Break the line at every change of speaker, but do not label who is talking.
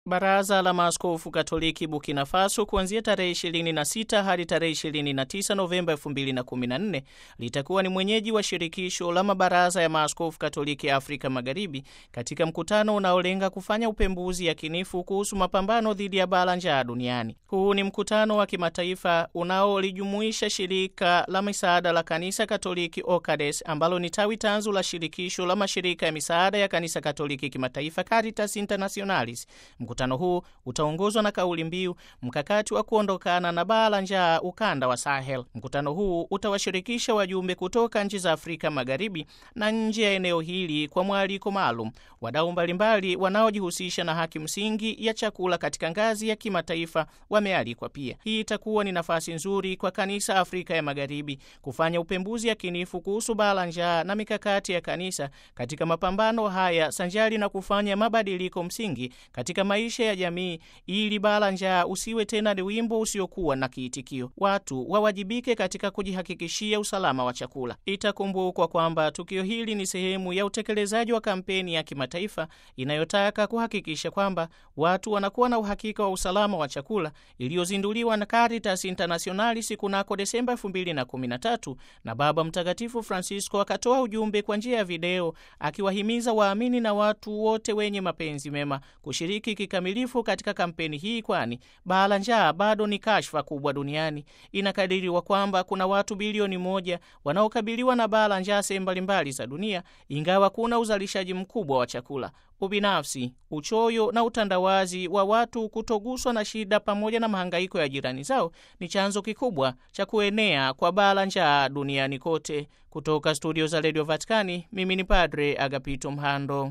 Baraza la Maaskofu Katoliki Burkina Faso kuanzia tarehe 26 hadi tarehe 29 Novemba 2014 litakuwa ni mwenyeji wa shirikisho la mabaraza ya maaskofu Katoliki Afrika Magharibi katika mkutano unaolenga kufanya upembuzi yakinifu kuhusu mapambano dhidi ya baa la njaa duniani. Huu ni mkutano wa kimataifa unaolijumuisha shirika la misaada la Kanisa Katoliki OCADES ambalo ni tawi tanzu la shirikisho la mashirika ya misaada ya Kanisa Katoliki kimataifa Caritas Internationalis. Mkutano huu utaongozwa na kauli mbiu mkakati wa kuondokana na baa la njaa ukanda wa Sahel. Mkutano huu utawashirikisha wajumbe kutoka nchi za Afrika Magharibi na nje ya eneo hili kwa mwaliko maalum, wadau mbalimbali wanaojihusisha na haki msingi ya chakula katika ngazi ya kimataifa wamealikwa pia. Hii itakuwa ni nafasi nzuri kwa kanisa Afrika ya Magharibi kufanya upembuzi yakinifu kuhusu baa la njaa na mikakati ya kanisa katika mapambano haya sanjari na kufanya mabadiliko msingi katika maisha ya jamii ili baa la njaa usiwe tena ni wimbo usiokuwa na kiitikio. Watu wawajibike katika kujihakikishia usalama wa chakula. Itakumbukwa kwamba tukio hili ni sehemu ya utekelezaji wa kampeni ya kimataifa inayotaka kuhakikisha kwamba watu wanakuwa na uhakika wa usalama wa chakula iliyozinduliwa na Caritas Internationalis kunako Desemba 2013 na Baba Mtakatifu Francisco akatoa ujumbe kwa njia ya video akiwahimiza waamini na watu wote wenye mapenzi mema kushiriki kikamilifu katika kampeni hii, kwani baa la njaa bado ni kashfa kubwa duniani. Inakadiriwa kwamba kuna watu bilioni moja wanaokabiliwa na baa la njaa sehemu mbalimbali za dunia, ingawa kuna uzalishaji mkubwa wa chakula. Ubinafsi, uchoyo na utandawazi wa watu kutoguswa na shida pamoja na mahangaiko ya jirani zao ni chanzo kikubwa cha kuenea kwa baa la njaa duniani kote. Kutoka studio za redio Vatikani, mimi ni Padre Agapito Mhando.